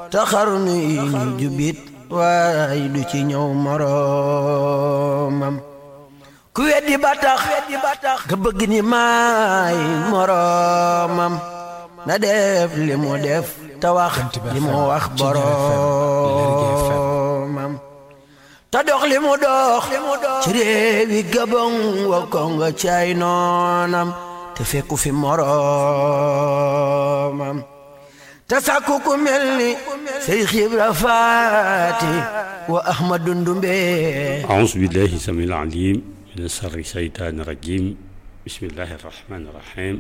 te xarnu yi ñu jubit waaye du ci ñëw moroomam ku weddi ba tax nga bëgg ni maay moroomam na def li mu def te wax li mu wax boroomam te dox li mu dox ci réewi Gabon wa Kongo cay noonam te fekku fi moroomam te sàkku ku mel ni Seex Ibra Faati wa Ahmadu Ndumbe أعوذ بالله السميع العليم من شر الشيطان الرجيم بسم الله الرحمن الرحيم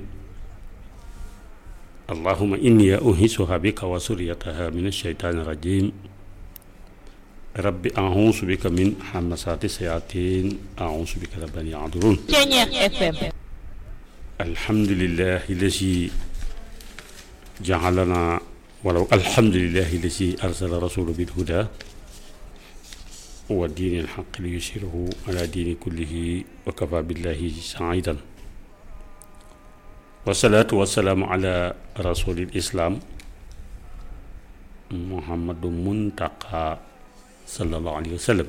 اللهم إني أنهسها بك وسريتها من الشيطان الرجيم رب أعوذ بك من همسات الشياطين أعوذ بك رب أن يحضرون Ceñeex FM الحمد لله الذي جعلنا ولو الحمد لله الذي أرسل رسوله بالهدى ودين الحق ليشيره على دين كله وكفى بالله سعيدا والصلاة والسلام على رسول الإسلام محمد منتقى صلى الله عليه وسلم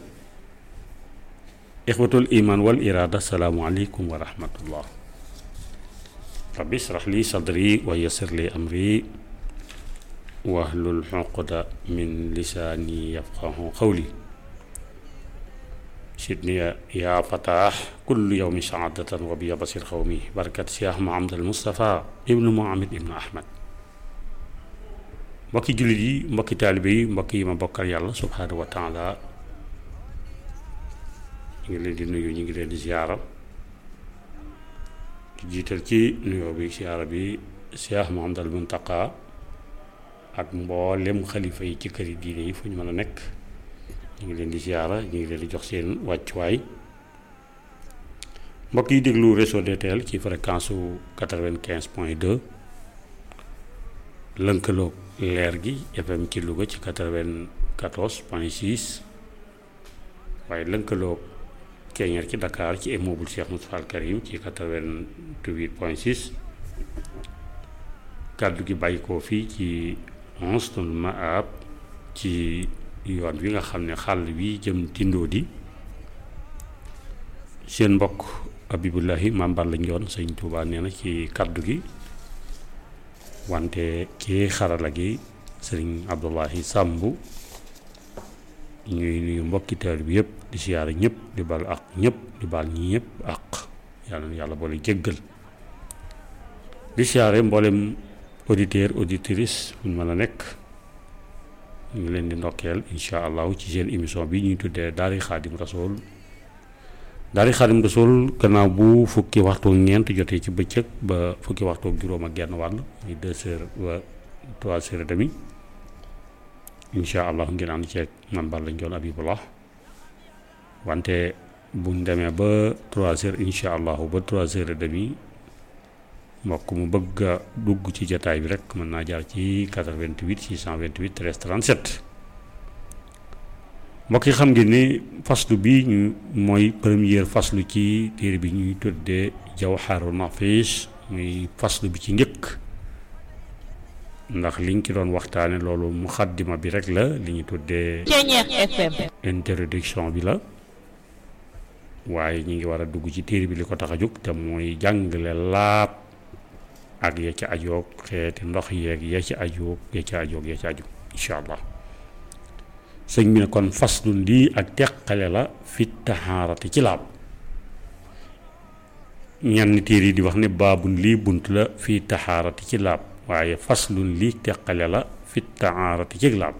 إخوة الإيمان والإرادة السلام عليكم ورحمة الله ربي اشرح لي صدري ويسر لي أمري واحلل عقدة من لساني يفقه قولي سيدني يا فتاح كل يوم سعادة وبيا بصير قومي بركة شيخ محمد المصطفى ابن محمد ابن أحمد mbokki jullit yi mbokki taalibe yi mbokk yi ma bokkal yàlla subhaanahu wa taala ñu ngi leen di nuyu ñu ngi leen di ziyaara di jiital ci nuyoo bi ziyaara bi Cheikh Mouhamadal Muntaqa ak mboolem xalifa yi ci këri diine yi fu ñu mën a nekk ñu ngi leen di ziyaara ñu ngi leen di jox seen wàccuwaay mbokk yi déglu réseau DTL ci fréquence su quatre-vingt-quinze point deux lënkaloog leer gi FM ci Louga ci quatre-vingt-quatorze point six waaye lënkaloog Keñeer ci Dakar ci immeuble Cheikh Moustapha Al Karim ci quatre-vingt-huit point six kàddu gi bàyyi ko fii ci onze tonnes Maab ci yoon wi nga xam ne xàll wi jëm tindoo di seen mbokk Abibullahi Maam Balla Njoon sëñ Tuubaa nee na ci kàddu gi wante ci xarala gi sëriñ Abdullahi Sàmbu ñuy nuyu mbokki taal bi yëpp di siyaare ñëpp di bal ak ñëpp di bal ñi ñëpp ak yàlla na yàlla boole jéggal di siyaare mboolem auditeur auditrice buñ mën a nekk ñu ngi leen di ndokkeel incha allahu ci seen émission bi ñuy tuddee daari xaadim rasool daari xaadim rasool gannaaw bu fukki waxtu ñeent jotee ci bëccëg ba fukki waxtu juróom ak genn wàll muy deux heures ba trois heures et demi incha allahu ngeen ànd ceeg man Balla Njoon Abibullah wante buñ demee ba trois heures incha allahu ba trois heures et demi mbokk mu bëgg a dugg ci jataay bi rek mën naa jaar ci 88 628 13 37 mbokk yi xam ngeen ne faslu bi ñu mooy première faslu ci téere bi ñuy tuddee jawharu nafis muy faslu bi ci njëkk ndax liñ ci doon waxtaane loolu muxaddima bi rek la li ñu tuddee Ceñeex FM introduction bi la waaye ñu ngi war a dugg ci téere bi li ko tax a jóg te mooy jàngale laab ak ya ca ajoog xeeti ndox yeeg ya ca ajoog ya ca ajoog ya ca ajoog incha allah sëñ bi ne kon faslun lii ak teqale la fi taxaarati ci laab ñenn téere yi di wax ne baabun lii bunt la fi taxaarati ci laab waaye faslun lii teqale la fi taxaarati ci laab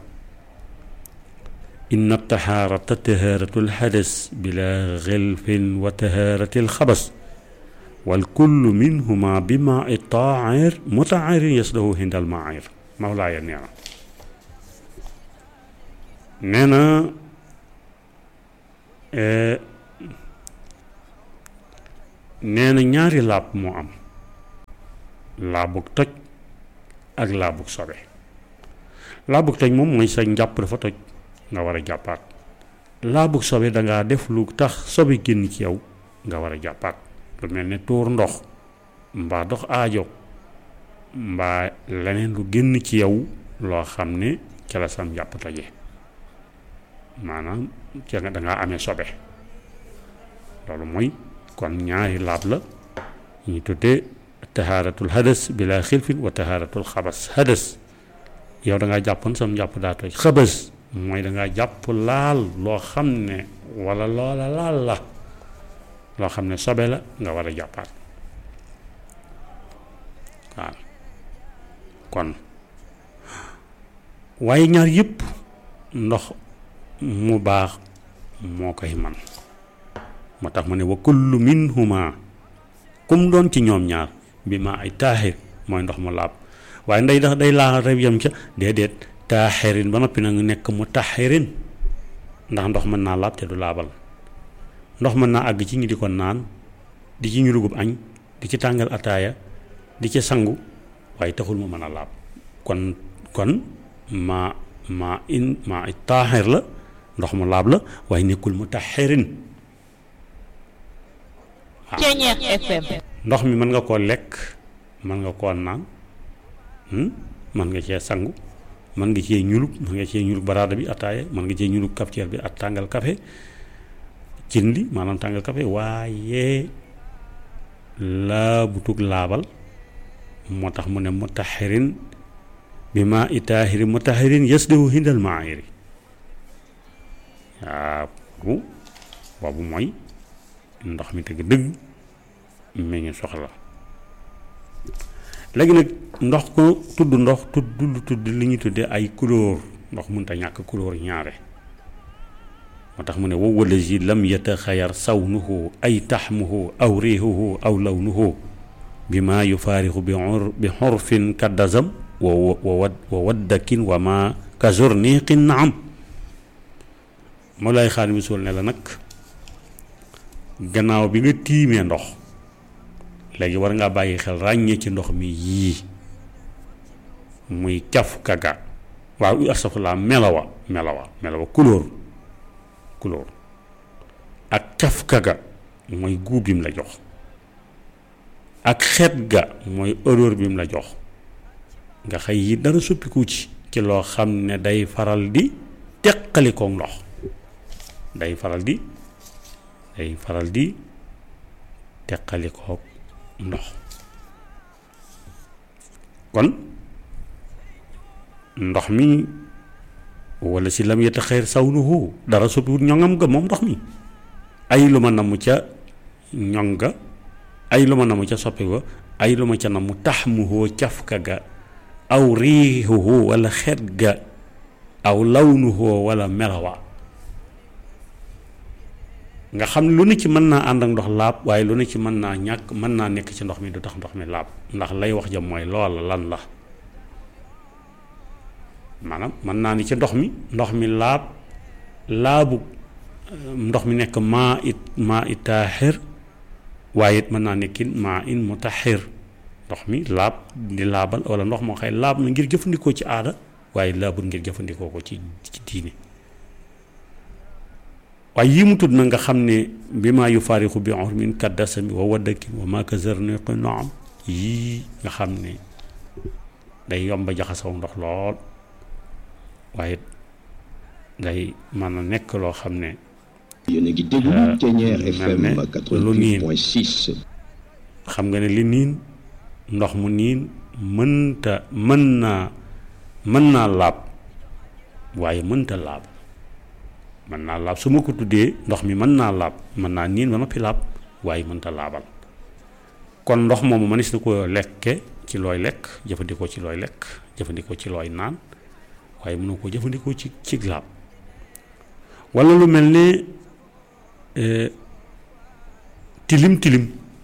inna taxaarata tahaaratul xadas bila xilfin wa tahaaratil xabas wal kullu minhuma bi maa i taahir mutaahirin yasdahu hindal maahir mawlaaya nee na nee na nee na ñaari laab moo am laabug toj ak laabug sobe laabug toj moom mooy sa njàpp dafa toj nga war a jàppaat laabug sobe dangaa def lu tax sobe génn ci yow nga war a jàppaat lu mel ne tuur ndox mbaa dox aajo mbaa leneen lu génn ci yow loo xam ne ca la sam jàpp toje maanaam ca nga dangaa amee sobe loolu mooy kon ñaari laab la ñu tuddee tahaaratul hadas bila xilfin wa tahaaratul xabas hadas yow da ngaa jàppoon sam jàpp daa toj xabas mooy da ngaa jàpp laal loo xam ne wala loola laal la loo xam ne sobe la nga war a jàppaat waaw kon waaye ñaar yëpp ndox mu baax moo koy man moo tax mu ne wa kullu minhuma kum doon ci ñoom ñaar bi ma ay taaxir mooy ndox mu laab waaye nday dax day laa rek yam ca déedéet taaxirin ba noppi nag nekk mu taxirin ndax ndox mën naa laab te du laabal ndox mën naa àgg ci ñi di ko naan di ci ñu dugub añ di ci tàngal ataaya di ci sangu waaye taxul mu mën a laab kon kon ma ma in ma ay taaxir la ndox mu laab la waaye nekkul mu taxirin Ceñeex FM ndox mi mën nga koo lekk mën nga koo naan mën nga cee sangu mën nga cee ñulug mën nga cee ñulug baraada bi ataaya mën nga cee ñulug cafetière bi ak tàngal café cin li maanaam tàngal café waaye laa butug laabal moo tax mu ne mutaxirin bi maa i taahirin mutaxirin yasdihu hindal maayiri waaw boobu boobu mooy ndox mi dëgg dëgg mi ngi soxla léegi nag ndox ko tudd ndox tudd lu tudd li ñu tuddee ay couleur ndox mënta ñàkk couleur ñaare moo tax mu ne wow wala ji lam yataxayar sawnuhu ay taxmuhu aw riixuhu aw lawnuhu bi maa yufaarixu bi xor bi xorfin kaddazam wa wa wa waddakin wa ma kazorniqin naam moo lay xaar mi suul ne la nag gannaaw bi nga tiimee ndox léegi war ngaa bàyyi xel ràññee ci ndox mi yii muy caf kaga waaw astafurlaa melawa melawa melawa couleur couleur ak caf kaga mooy guub bi mu la jox ak xeet ga mooy odeur bi mu la jox nga xëy yi dara suppiku ci ci loo xam ne day faral di teqali ko ndox day faral di day faral di teqali ko ndox kon ndox mi wala si lam yeta xeer sawnuhu dara soppiwut ñoŋam ga moom ndox mi ay lu ma namu ca ñoŋ ga ay lu ma namu ca soppi ga ay lu ma ca namu tax mu hoo cafka ga aw riixuhu wala xeet ga aw lawnuhu wala melawa nga xam lu ne ci mën naa ànd ak ndox laab waaye lu ne ci mën naa ñàkk mën naa nekk ci ndox mi du tax ndox mi laab ndax lay wax jam mooy loola lan la maanaam mën naa ni ci ndox mi ndox mi laab laabu ndox mi nekk maa it maa it taaxir waaye it mën naa nekkin maa in mu taxir ndox mi laab di laabal wala ndox moo xëy laab na ngir jëfandikoo ci aada waaye laabul ngir jëfandikoo ko ci ci diine waaye yii mu tudd na nga xam ne bi maa yu faarixu bi ormin kaddasami wa waddakin wa maa kazarniqi naam yii nga xam ne day yomba jaxasoo ndox lool waaye day mën a nekk loo xam ne yéen a ngi déglu Thiéniere FM mel ne lu niin 88.6 xam nga ne li niin ndox mu niin mënta mën naa mën naa laab waaye mënta laab mën naa laab su ma ko tuddee ndox mi mën naa laab mën naa niin ba noppi laab waaye mënta laabal kon ndox moomu mënees na ko lekke ci looy lekk jëfandikoo ci looy lekk jëfandikoo ci looy naan waaye mënoo ko jëfandikoo ci ci laab walla lu mel ne tilim tilim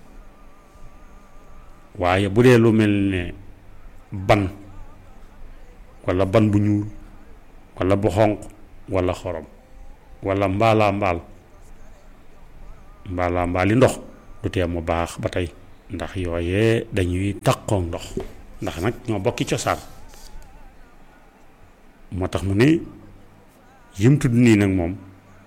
waaye bu dee lu mel ne ban walla ban bu ñuul walla bu xonq walla xorom walla mbaalaa mbaal mbaalaa mbaali ndox du tee mu baax ba tey ndax yooyee dañuy taqoog ndox ndax nag ñoo bokki cosaan moo tax mu ne yim tudd nii nag moom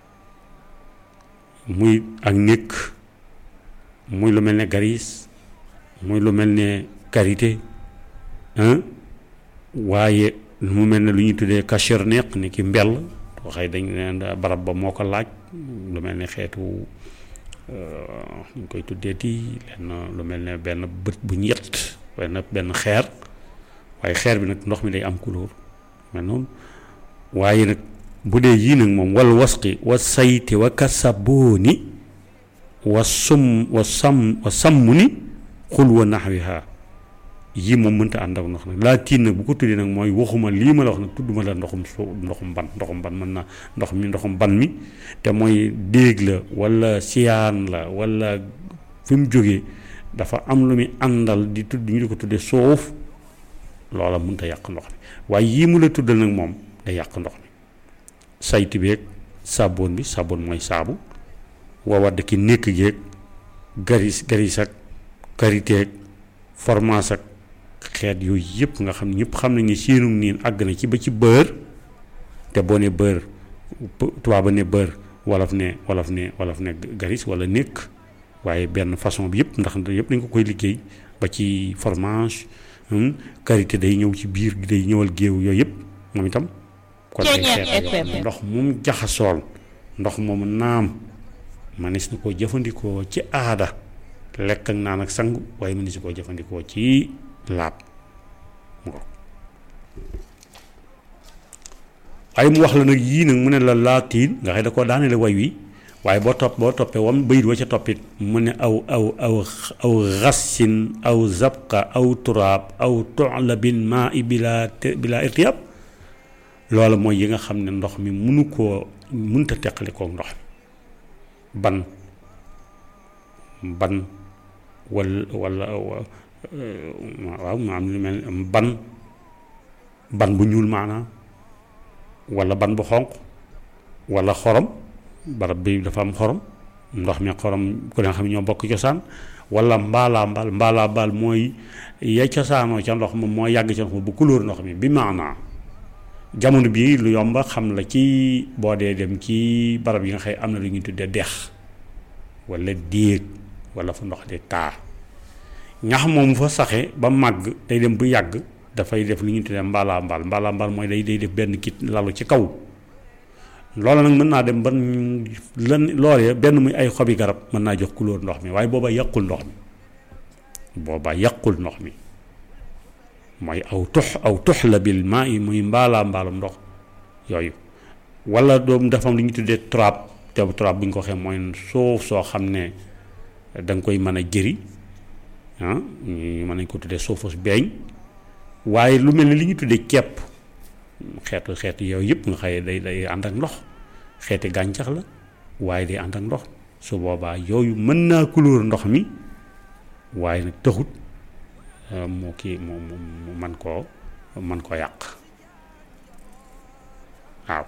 muy ak nékk muy lu mel ne garis muy lu mel ne karité waaye mu mel ne lu ñuy tuddee kachir neq ni ki mbell waxee dañ leen barab ba moo ko laaj lu mel ne xeetu ñu koy tuddeeti lenn lu mel ne benn bët bu ñett benn benn xeer waaye xeer bi nag ndox mi day am couleur mel noonu waaye nag bu dee yii nag moom wal wasqi wa sayti wa kasabooni wa sum wa sam wa sàmm ni xul wa naxwiha yii moom mënta ànd ak ndox nag laa tiin nag bu ko tuddee nag mooy waxuma lii ma la wax nag tudduma la ndoxum so ndoxum ban ndoxum ban mën na ndox mi ndoxum ban mi te mooy déeg la wala siyaan la wala fi mu jógee dafa am lu muy àndal di tudd ñu di ko tuddee suuf loola mënta yàq ndox mi waaye yii mu la tuddal nag moom day yàq ndox mi sayti beeg saaboon bi saaboon mooy saabu waa wadd ki nekk geeg garis garis ak kariteeg formaas ak xeet yooyu yëpp nga xam ne ñëpp xam nañ ne séenum niin àgg na ci ba ci bër te boo ne bër tubaab ba ne bër wolof ne wolof ne wolof ne garis wala nekk waaye benn façon bi yëpp ndax yëpp dañ ko koy liggéey ba ci fromage karité day ñëw ci biir day ñëwal géew yooyu yëpp moom itam kon ay xeet ndox moom jaxasool ndox moomu naam manis na koo jëfandikoo ci aada lekk ak naan ak sangu waaye manis na koo jëfandikoo ci laab waaye mu wax la nag yii nag mu ne la laatiin nga xëy da koo daanele way wi waaye boo topp boo toppee wam bayit wa ca toppit mu ne aw aw aw aw xassin aw zabqa aw turaab aw toxlabin maa i bila bila irtiyab loola mooy yi nga xam ne ndox mi munu koo munta teqali kook ndox mi ban ban wal wala waaw ma am lu mel ban ban bu ñuul maanaam wala ban bu xonq wala xorom barab bi dafa am xorom ndox mi xorom ku ne xam ne ñoo bokk cosaan wala mbaalaa mbaal mbaalaa mbaal mooy ya cosaanoo ca ndox ma moo yàgg ca ndox ma bu couleur ndox mi bi maanaa jamono bii lu yomba xam la ci boo dee dem ci barab yi nga xëy am na lu ñuy tuddee dex wala déeg wala fu ndox di taa ñax moom fa saxe ba màgg day dem bu yàgg dafay def lu ñuy tuddee mbaalaa mbaal mbaalaa mbaal mooy day day def benn kit lalu ci kaw loola nag mën naa dem ban lan loolee benn muy ay xobi garab mën naa jox couleur ndox mi waaye boobaa yàqul ndox mi boobaa yàqul ndox mi mooy aw tux aw tux la bil maa yi muy mbaalaa mbaalum ndox yooyu wala doom dafa am lu ñu tuddee trap te trap bu ñu ko waxee mooy suuf soo xam ne da nga koy mën a jëri ah ñu mën nañ ko tuddee suufus beeñ waaye lu mel ni li ñu tuddee ceeb xeetu xeetu yooyu yëpp nga xëye day day ànd ak ndox xeeti gàncax la waaye day ànd ak ndox su boobaa yooyu mën naa couleur ndox mi waaye nag taxut moo kii mu mu man koo man koo yàq waaw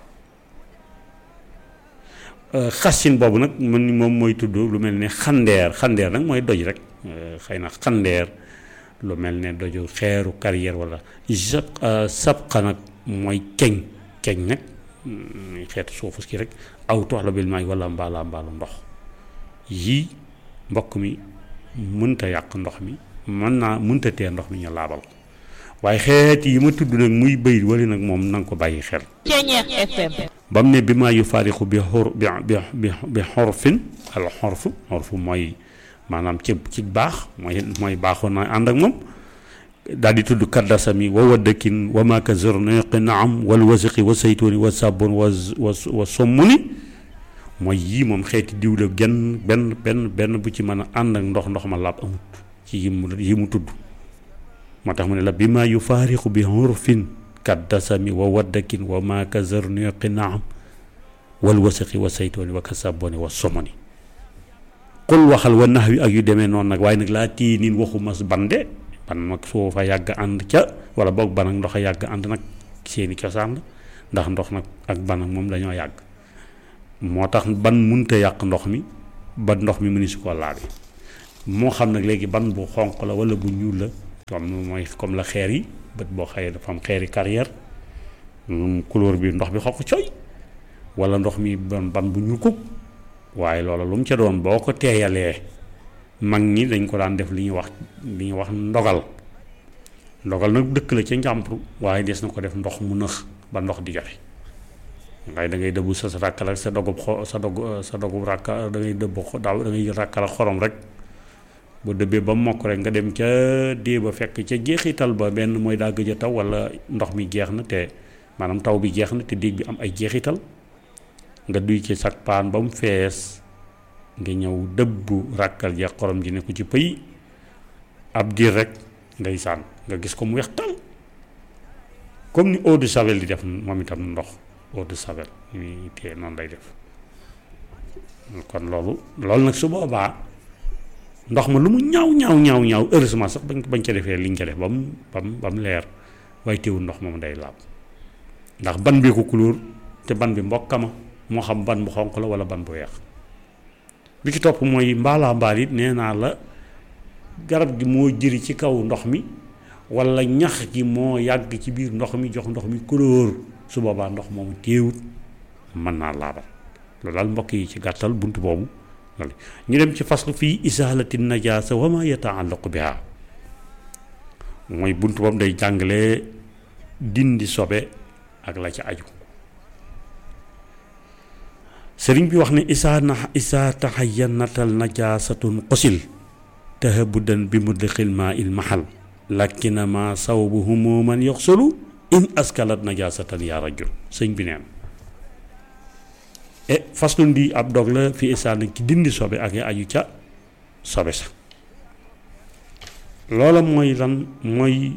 xasin boobu nag man moom mooy tudd lu mel ne xandeer xandeer nag mooy doj rek xëy na xandeer lu mel ne doju xeeru carrière wala sab sabqa nag mooy keñ keñ nag xeetu suufus ki rek aw toox la bil maay wala mbaala mbaalu ndox yii mbokk mi mënta yàq ndox mi mën naa mënta tee ndox mi ñu laabal ko waaye xeet yi ma tudd nag muy bëy wala nag moom na nga ko bàyyi xel Ceñeex FM ba mu ne bi maa yu faariqu bi xor bi bi bi xorfin al xorfu xorfu mooy maanaam ci ci baax mooy mooy baaxoon na ànd ak moom daal di tudd kaddasami wa waddakin wa maaka zorneqi naam wal wasiqi wa saytuuni wa sabon wa wa wa sommuni mooy yii moom xeeti diw la genn benn benn benn bu ci mën a ànd ak ndox ndox ma laab amut ci yi mu yi mu tudd moo tax mu ne la bi maa yu faariqu bi xorfin kaddasami wa waddakin wa maaka zorneqi naam wal wasiqi wa saytuuni wa kasaboni wa somoni xul waxal wa nax wi ak yu demee noonu nag waaye nag laa tii niin waxuma bande ban nag soo fa yàgg ànd ca wala boog ban ak ndox a yàgg ànd nag seeni cosaan la ndax ndox nag ak ban ak moom dañoo yàgg moo tax ban munta yàq ndox mi ba ndox mi mëni su ko laabe moo xam nag léegi ban bu xonq la wala bu ñuul la comme mooy comme la xeer yi bët boo xëyee dafa am xeeri carrière couleur bi ndox bi xonq coy wala ndox mi ban ban bu ñuul kuk waaye loola lu mu ca doon boo ko teeyalee mag ñi dañ ko daan def li ñuy wax li ñuy wax ndogal ndogal nag dëkk la ca njàmpru waaye des na ko def ndox mu nëx ba ndox di joxe ngay da ngay dëbbu sa sa ràkkal ak sa dogub xo sa dog sa dogub ràkka da ngay dëbb xo daaw da ngay ràkkal ak xorom rek bu dëbbee ba mokk rek nga dem ca dee ba fekk ca jeexital ba benn mooy daa gëj a taw wala ndox mi jeex na te maanaam taw bi jeex na te déeg bi am ay jeexital nga duy ci sag paan ba mu fees nga ñëw dëbbu ràkkal ja xorom ji ne ko ci pëy ab diir rek ngay sànn nga gis ko mu weex tal comme ni eau de javel di def moom itam ndox eau de javel ñuy téye noonu lay def kon loolu loolu nag su boobaa ndox ma lu mu ñaaw ñaaw ñaaw ñaaw heureusement sax bañ bañ ca defee liñ ca def ba mu ba mu ba mu leer waaye teewul ndox moom day laab ndax ban bi ko couleur te ban bi mbokkama moo xam ban bu xonq la wala ban bu weex bi ci topp mooy mbaalaa mbaal it nee naa la garab gi moo jëri ci kaw ndox mi wala ñax gi moo yàgg ci biir ndox mi jox ndox mi couleur su boobaa ndox moomu téewut mën naa laabal loolu daal mbokk yi ci gàttal bunt boobu loolu ñu dem ci faslu fii isaalati najaasa wa ma yataallaqu biha mooy bunt boobu day jàngale dindi sobe ak la ca aju sëriñ bi wax ne isaa na isaa taxayanatal najaasatun qosil tahabudan bi mudliqil maa il mahal lakkinama sawbu humuman yoxsulu in askalat najaasatan yaa rajul sëñ bi neen e faslun bi ab dog la fi isaa na ci dindi sobe ak ya aju ca sobe sa loola mooy lan mooy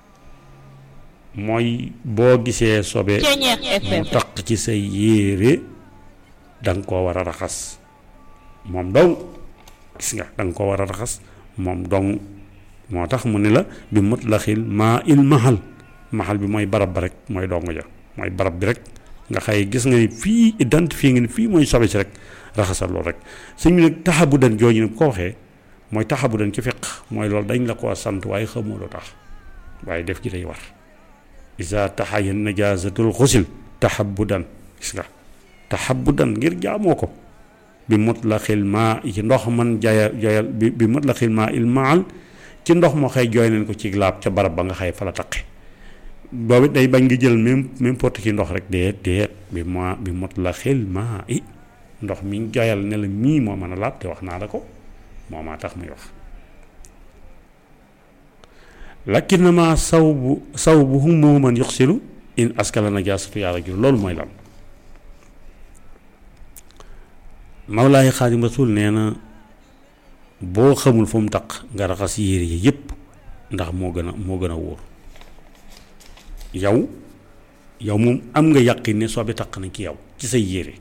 mooy boo gisee sobe Ceeñeex mu FM taq ci say yére danga koo war a raxas moom dong gis nga danga koo war a raxas moom dong moo tax mu ne la bi mutlaxil maa il mahal mahal bi mooy barab ba rek mooy dong ja mooy barab bi rek nga xëy gis nga ni fii identifié nga ni fii mooy sobe si rek raxasal loolu rek sëñ bi nag taxabu dan jooju nag ko waxee mooy taxabu dan ci fiq mooy loolu dañ la koo sant waaye xamoo lu tax waaye def gi day war isa taxayan najaasatul xusil taxabudan gis nga taxabudan ngir jaamoo ko bi mutlaxil maa ci ndox man jaya joyal bi bi mutlaxil maa il maal ci ndox moo xëy jooy nañ ko ci laab ca barab ba nga xëy fa la taqe boobu day bañ ngi jël même n'importe ci ndox rek déet déet bi ma bi mutlaxil maa i ndox mi joyal ne la mii moo mën a laab te wax naa la ko moo maa tax muy wax lakinama saw bu saw bu hum moo man yoxsilu in askala najaasatu yaa rajul loolu mooy lan Mawlaay Xaadim Rasul nee na boo xamul fu mu taq nga raxas yére yi yépp ndax moo gën a moo gën a wóor yow yow moom am nga yàqin ne soobe taq na ci yow ci say yére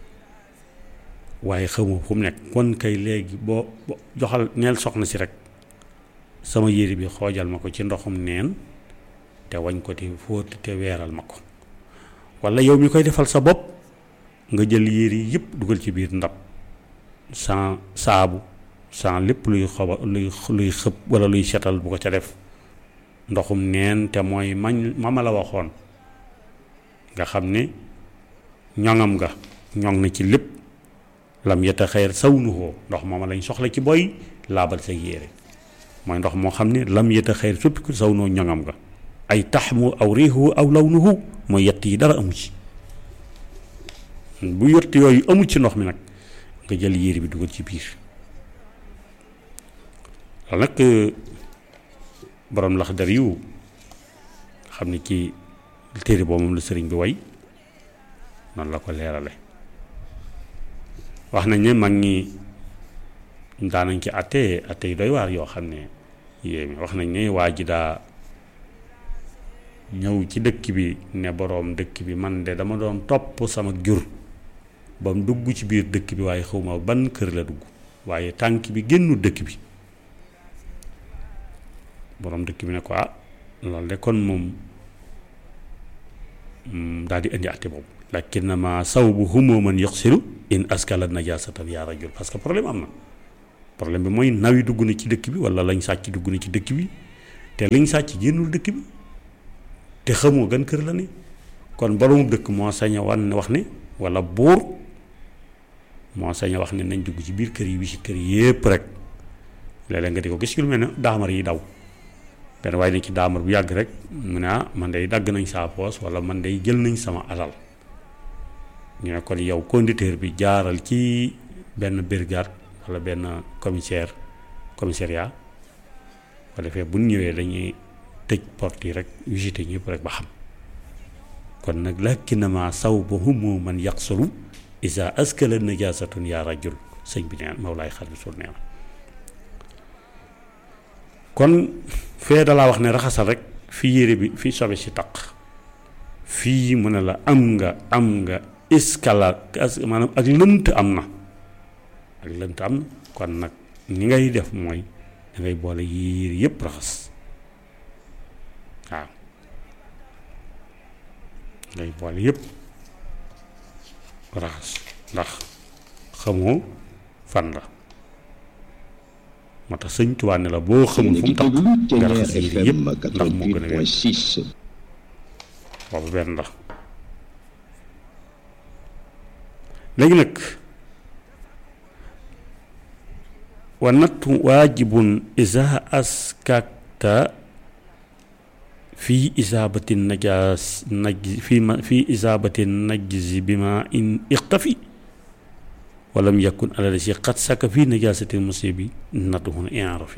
waaye xamoo fu mu nekk kon kay léegi boo boo joxal neel soxna si rek sama yére bi xoojal ma ko ci ndoxum neen te wañ ko te fóot te weeral ma ko walla yow mi koy defal sa bopp nga jël yére yi yëpp dugal ci biir ndab sans saabu sans lépp luy xoba luy luy xëpp walla luy setal bu ko ca def ndoxum neen te mooy mañ ma ma la waxoon nga xam ne ñoŋam nga ñoŋ na ci lépp lam yeta xeer saw nuhoo ndox mooma lañ soxla ci boy laabal sa yére mooy ndox moo xam ne lam yeta xeer suppiku saw noo ñoŋam nga ay taxmu aw riixu aw law nuhu mooy yett yi dara amu ci bu yott yooyu amul ci ndox mi nag nga jël yére bi dugal ci biir loolu nag borom lax dar yu xam ne ci téere boobu moom la sëriñ bi way noonu la ko leerale wax nañ ne mag ñi daanañ ci atte atte yu doy waar yoo xam ne yéemi wax nañ ne waa ji daa ñëw ci dëkk bi ne boroom dëkk bi man de dama doon topp sama jur ba mu dugg ci biir dëkk bi waaye xawma ban kër la dugg waaye tànk bi génnu dëkk bi boroom dëkk bi ne ko ah loolu de kon moom daal di indi àtte boobu lakinnama sawbu humoo man yoxsilu in askala najasatan yaa rajul parce que problème am na problème bi mooy naw yi dugg na ci dëkk bi wala lañ sàcc dugg na ci dëkk bi te liñ sàcc génnul dëkk bi te xamoo gan kër la ne kon boroomu dëkk moo sañ a wan wax ne wala buur moo sañ a wax ne nañ dugg ci biir kër yi wi ci kër yépp rek léeg-léeg nga di ko gis yu mel ne daamar yi daw benn waaye ne ci daamar bu yàgg rek mu ne ah man day dagg nañ saa poos wala man day jël nañ sama alal ñu ne kon yow conducteur bi jaaral ci benn brigade wala benn commissaire commissariat ko defee bu ñu ñëwee dañuy tëj porte yi rek visité ñëpp rek ba xam kon nag lakinama saw ba humu man yaqsuru isa askala najasatun yaa rajul sëñ bi neen Mawlaay Xaadimu Rasuul nee na kon fee dalaa wax ne raxasal rek fi yére bi fi sobe si taq fii mu ne la am nga am nga iskala maanaam ak lënt am na ak lënt am na kon nag ni ngay def mooy da ngay boole yére yépp raxas waaw ngay boole yépp raxas ndax xamoo fan la moo tax sëñ Tuubaa ne la boo xamul fu mu tax nga raxas yére yépp ndax moo gën a wér 88.6 boobu benn la léegi nag wa nattu waajibun isa askakta fii isaabati najaas naj fii ma fii isaabati najzi bi ma in iqtafi walam yakun alal si xat saka fii najaasatil musibi nattu hun inrafi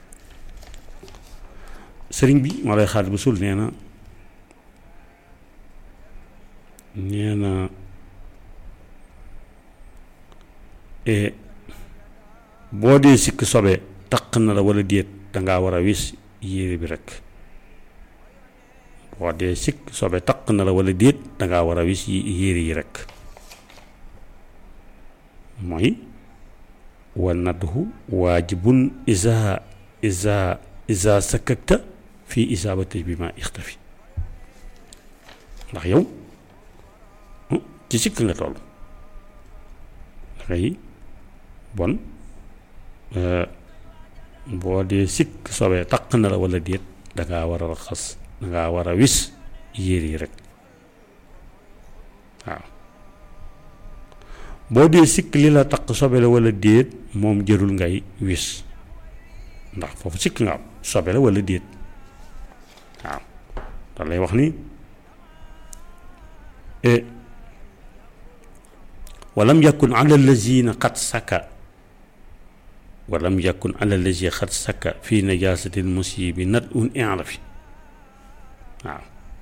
sëriñ bi moo lay xaat bu sul nee na nee na boo dee sikk sobe taq na la wala déet dangaa war a wis yére bi rek boo dee sikk sobe taq na la wala déet dangaa war a wis yére yi rek mooy wa nadhu waajibun isa isa isa sakakta fii isaabati bi ma ixtafi ndax yow ci sikk nga toll dangay bon boo dee sikk sobee taq na la wala déet dangaa war a raxas dangaa war a wis yére yi rek waaw boo dee sikk li la taq sobe la wala déet moom jërul ngay wis ndax foofu sikk nga am sobe la wala déet waaw da lay wax ni walam yakun ala lazina xat saka walam yakun ala lazi xat saka fi najasatil musibi nat un inrafi waaw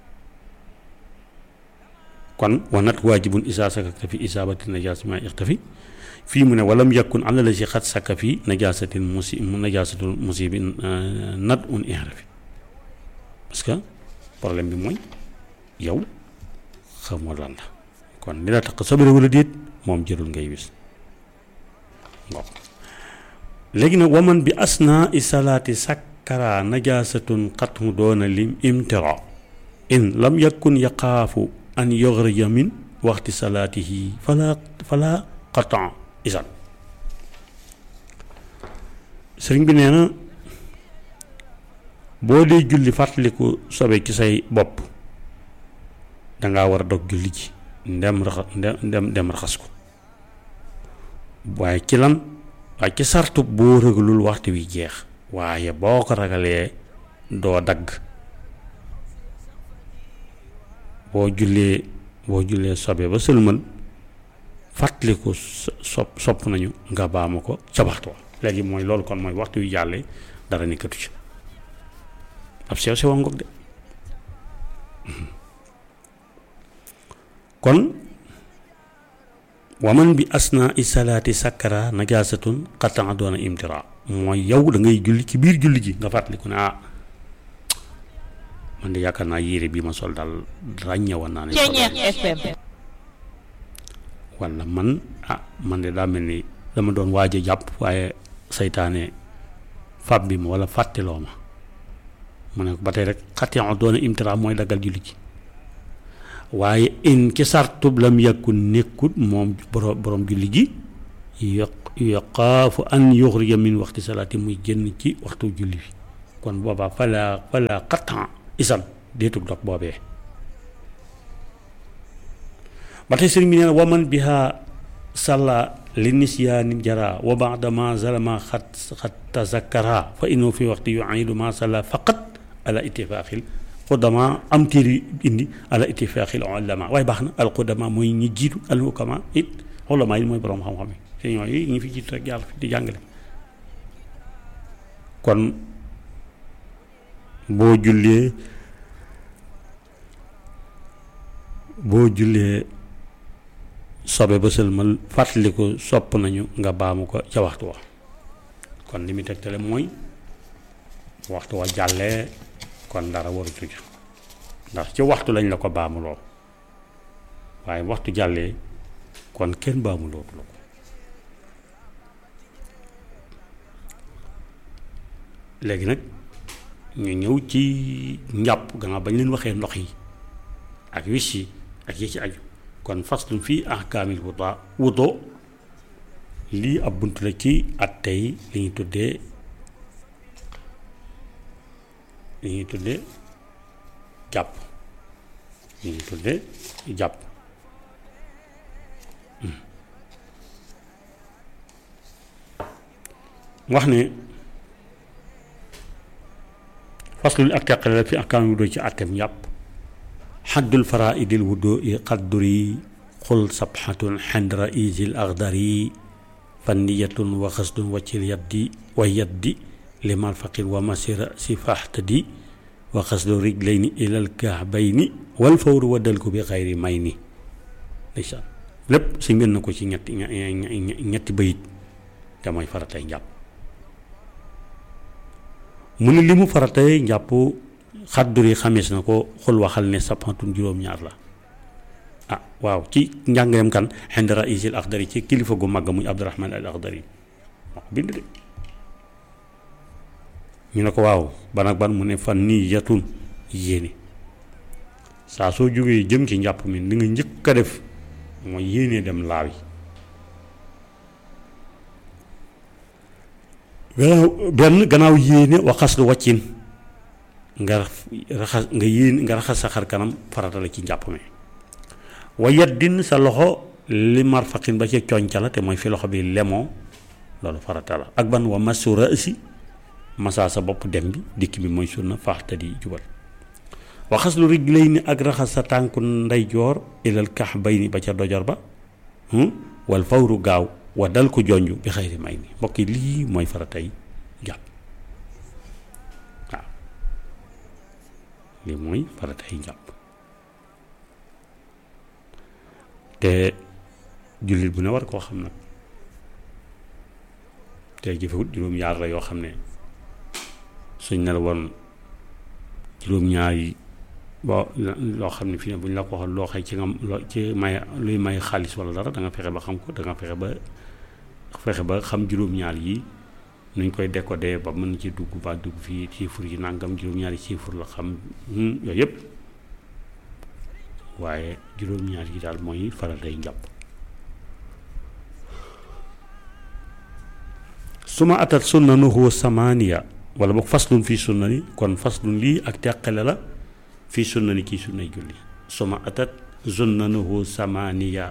kon wa nat waajibun isa sakakta fi isabati najasati ma ixtafi fii mu ne walam yakun ala lazi xat saka fi najasatil musi najasatil musibi nat un inrafi parce que problème bi mooy yow xamoo lan la kon li la tax sobere wala déet moom jërul ngay wis waaw léegi nag waman bi asna i salaati sakkara najasatun xatmu doona lim imtira in lam yakun yaqaafu an yoxrija min waxti salaatihi fala fala qatan isan sëriñ bi nee na boo dee julli fàttaliku sobe ci say bopp dangaa war a dog julli ji ndem raxa ndem ndem raxas ko waaye ci lan waaye ci sartu boo ragalul waxtu wi jeex waaye boo ko ragalee doo dagg boo jullee boo jullee sobe ba sëlmal fàttaliku sopp sopp nañu nga baama ko ca waxtu wa léegi mooy loolu kon mooy waxtu wi jàllee dara nekkatu ci ab sew sewa ngoog de kon waman bi asna i salaati sakkara najasatun xattan doona imtira mooy yow da ngay julli ci biir julli ji nga fàttaliku ne ah man de yaakaar naa yére bii ma sol daal ràññewoon naa ne FM wala man ah man de daa mel ni dama doon waaj a jàpp waaye saytaane fab bi ma wala fàtteloo ma mu ne ba tey rek xattan doona imtira mooy daggal julli ji waaye in ci sartub lam yàkkun nekkut moom borom borom julli gi yoq yoqaafu an yuxrija min waxti salaati muy génn ci waxtu julli bi kon boobaa fala fala xattan isan deetug dog boobee ba tey sëriñ bi nee na waman biha salla li nisyaani jara wa baada ma zalama xat xat tazakkara fa innahu fi waxti yuidu ma salla faqat ala ittifaaxil xudama am téere indi ala ittifaaxil ulama waaye baax na al xudama mooy ñi jiitu al hukama it ulama yi mooy borom xam-xam yi te ñooyu ñi fi jiitu rek yàlla fi di jàngale kon boo jullee boo jullee sobe ba sëlmal fàttaliku sopp nañu nga baamu ko ca waxtu wa kon li muy tegtale mooy waxtu wa jàllee kon dara waratu ca ndax ci waxtu lañ la ko baamuloo waaye waxtu jàllee kon kenn baamulootu la ko léegi nag ñu ñëw ci njàpp gannaaw bañ leen waxee ndox yi ak wis yi ak yi ci aju kon faslun fii ahkaamil wuta wuto lii ab bunt la ci at tey li ñuy tuddee li ñuy tuddee jàpp li ñuy tuddee jàpp wax ne faslul ak teqale la fi ahkaamil wuto ci attem njàpp xaddul faraidil wudo i qadduri xul sabxatun xend raisil axdari fanniyatun wa xasdun waccil yaddi wa yaddi limal faqir wa masira si faxtadi wa xasdu rijlayni ilal kaabayni wal fawru waddal ko bi xayri may ni ndeysaan lépp si ngeen na ko ci ñetti ñetti bayit te mooy faratay njàpp mu ne li mu faratay njàpp xaddur yi xamees na ko xul waxal ne sapantun juróom-ñaar la ah waaw ci njàngaleem kan xend raisil axdari ci kilifa gu mag muy abdurahman al axdari moo ko bind de ñu ne ko waaw ban ak ban mu ne fan nii yatun yéene saa soo jógee jëm ci njàpp mi li nga njëkk a def mooy yéene dem laawi gannaaw benn gannaaw yéene waxas lu waccin nga raxas nga yéen nga raxas sa xar kanam farata la ci njàpp mi wa yaddin sa loxo li marfaqin ba ca coñca la te mooy fi loxo bi lemoo loolu farata la ak ban wa masu rasi masaa sa bopp dem bi dikk bi mooy sunna faaxta di jubal waxas lu rijlay ni ak raxas sa tànku ndeyjoor ilal kax bay ni ba ca dojor ba wal fawru gaaw wa dal ko jonj bi xayri may ni mbokk yi lii mooy faratay jàpp waaw lii mooy faratay jàpp te jullit bu ne war koo xam nag te jëfewut juróom-ñaar la yoo xam ne suñ ne la woon juróom-ñaar yi boo loo xam ne fii ne bu ñu la ko waxoon loo xëy ci nga loo ci may luy may xaalis wala dara da nga fexe ba xam ko da nga fexe ba fexe ba xam juróom-ñaar yi nuñ koy décoder ba mën ci dugg ba dugg fii chiffre yi nangam juróom-ñaari chiffre la xam yooyu yëpp waaye juróom-ñaar yi daal mooy faral day njàpp su ma atat sunnanuhu samaniya wala boog faslun fii sunna ni kon faslun lii ak teqale la fii sunna ni kii sunnay julli su ma atat sunnanuhu samaniya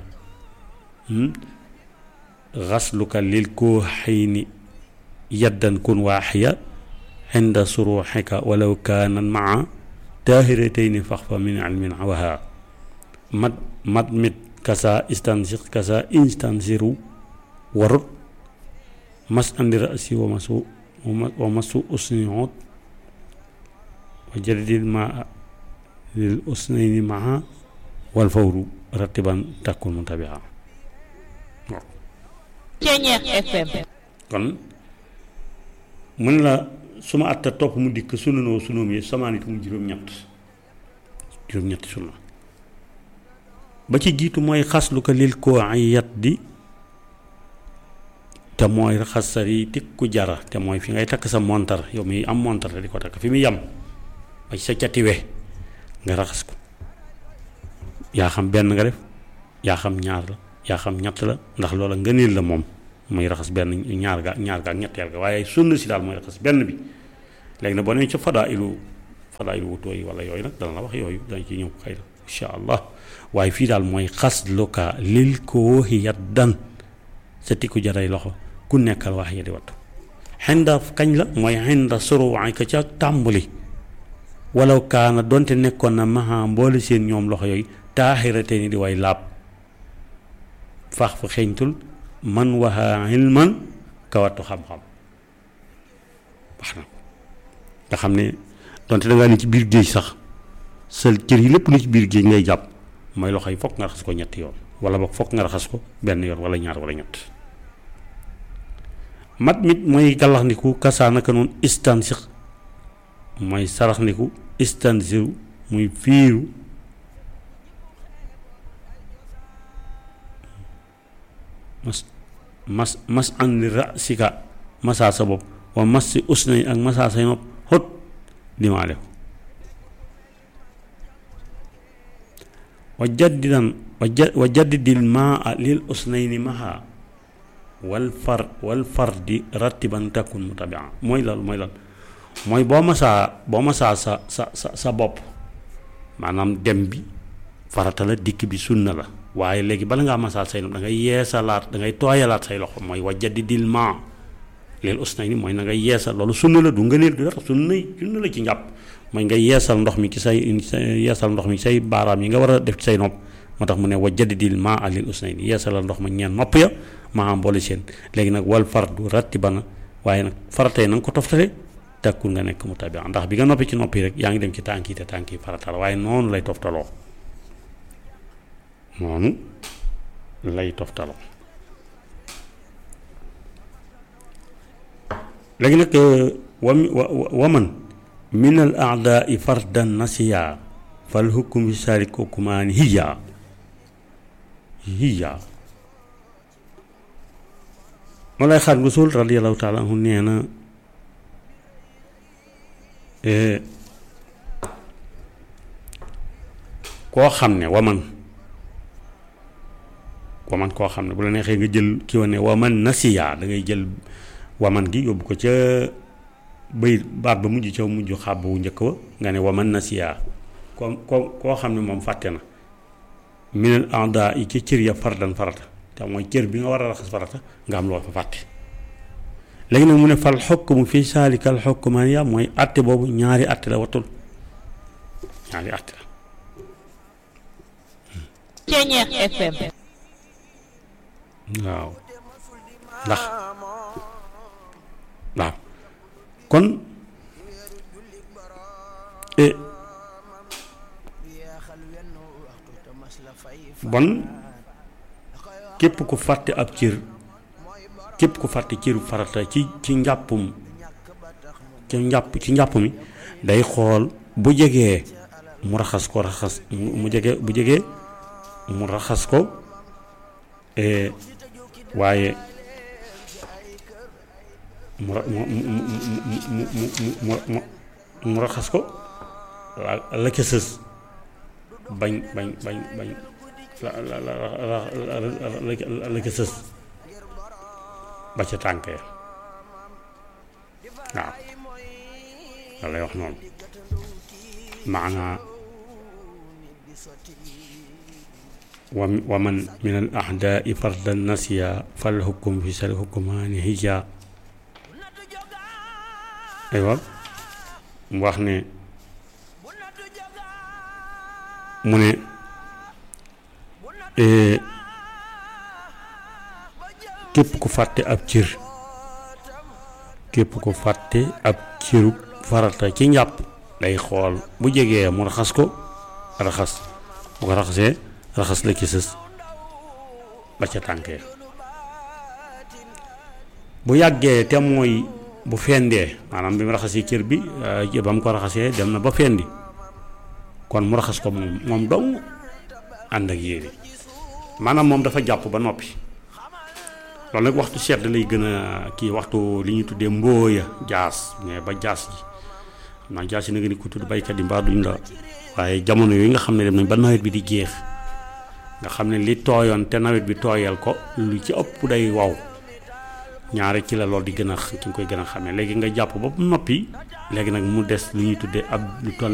xasluka lil koo xëy ni yaddan kun waaxiya inda suruxika walaw kaanan maa taahiratayni fax fa min ilmin waha mat mat mit kasa istansir kasa instansiru warut mas andi rasi wa masu wa masu usniot wa jadidil ma lil usnayni maa wal fawru rattiban takkun mutabia Ceñeex FM kon mën la su ma atta topp mu dikk sunanoo sunoom yi samaanit mu juróom-ñett juróom-ñetti sunna ba ci jiitu mooy xaslu ko lil koo ay yat di te mooy raxas sa yi tikku jara te mooy fi ngay takk sa montar yow mi am montar te di ko takk fi mu yam ba ci sa catiwe nga raxas ko yaa xam benn nga def yaa xam ñaar la yaa xam ñett la ndax loola ngëneel la moom muy raxas benn ñaar ga ñaar ga ak ñetteel ga waaye sunna si daal mooy raxas benn bi léegi nag boo nee ca fadaa ilu fadaa ilu wutoo yi wala yooyu nag dana la wax yooyu dañ ci ñëw xëy na incha allah waaye fii daal mooy xas luka lil ko yaddan sa tikku jaray loxo ku nekkal wax ya di wattu xinda kañ la mooy xinda suruwaay ka ca tàmbali walaw kaana donte nekkoon na maha mboole seen ñoom loxo yooyu taaxirate ni di way laab fax fa xeeñtul man waxa ilman kawattu xam-xam wax na nga xam ne donte da ngaa ne ci biir géej sax sa cër yi lépp lu ci biir géej ngay jàpp mooy loxo yi fokk nga raxas ko ñetti yoon wala boog fokk nga raxas ko benn yoon wala ñaar wala ñett mat mit mooy gàllaxndiku kasaa naka noonu istansix mooy saraxndiku istansiru muy fiiru mas mas mas an li rasika masaa sa bopp wa mas si usnay ak masaa say nopp xot dimaale ko wa jaddidan wa ja wa jaddidil maa lil usnayni maha wal far wal fardi rattiban takun mutabia mooy loolu mooy loolu mooy boo masaa boo masaa sa sa sa sa bopp maanaam dem bi farata la dikk bi sunna la waaye léegi bala ngaa masaa say nopp da ngay yeesalaat da ngay tooyalaat say loxo mooy wa jaddidil maa lil usnayni mooy na ngay yeesal loolu sunna la du ngëneel du dara sunna sunna la ci njàpp mooy nga yeesal ndox mi ci say yeesal ndox mi say baaraam yi nga war a def ci say nopp moo tax mu ne wa jaddidil maa alil usnayni yeesalal ndox ma ñeen nopp ya maa am boole seen léegi nag wal fardu ratti bana waaye nag faratee na nga ko toftale takkul nga nekk mu tabi ndax bi nga noppi ci noppi rek yaa ngi dem ci tànk yi te tànk yi farata la waaye noonu lay toftaloo noonu lay toftaloo léegi nag wa waman min al aadaai fardan nasiya fal hukm bi saari kookumaani hiya hiya moo lay xaar gusul radiallahu taala anhu nee na koo xam ne waman waman koo xam ne bu la neexee nga jël ki wa ne waman nasiya da ngay jël waman gi yóbbu ko ca bëy baat ba mujj ca mujj xàbb wu njëkk wa nga ne waman nasiya ko ko koo xam ne moom fàtte na minal anda yi ci cër ya fardan farata te mooy cër bi nga war a raxas farata nga am loo fa fàtte léegi nag mu ne fal xokkumu fii saalikal xokkumaan ya mooy atte boobu ñaari atte la watul ñaari atte la Ceñeex FM waaw ndax waaw kon bon képp ku fàtte ab cër képp ku fàtte cëru farata ci ci njàppum ci njàpp ci njàpp mi day xool bu jegee mu raxas ko raxas mu jege bu jegee mu raxas ko waaye mu mu mu mu mu mu mu raxas ko la ca sës bañ bañ bañ bañ la la la la la ca sës ba ca tànk ya waaw la lay wax noonu maanaa wa wa man min al ahdaai fardan nasiya fal hukum fi sal hukumaani hija aywa mu wax ne mu ne képp ku fàtte ab cër képp ku fàtte ab cëru farata ci njàpp day xool bu jegee mu raxas ko raxas bu ko raxasee raxas la ci sës ba ca tànkee bu yàggee te mooy bu fendee maanaam bi mu raxasee cër bi ba mu ko raxasee dem na ba fendi kon mu raxas ko moom moom dong ànd ak yéene maanaam moom dafa jàpp ba noppi loolu nag waxtu sedd lay gën a kii waxtu li ñuy tuddee mbooya jaas mais ba jaas ji xam naa jaas yi na nga ni ko tudd baykat yi mbaa duñ la waaye jamono yooyu nga xam ne dem nañ ba nawet bi di jeex nga xam ne li tooyoon te nawet bi tooyal ko lu ci ëpp day waw ñaare ci la loolu di gën a ki nga koy gën a xamee léegi nga jàpp ba noppi léegi nag mu des lu ñuy tuddee ab lu toll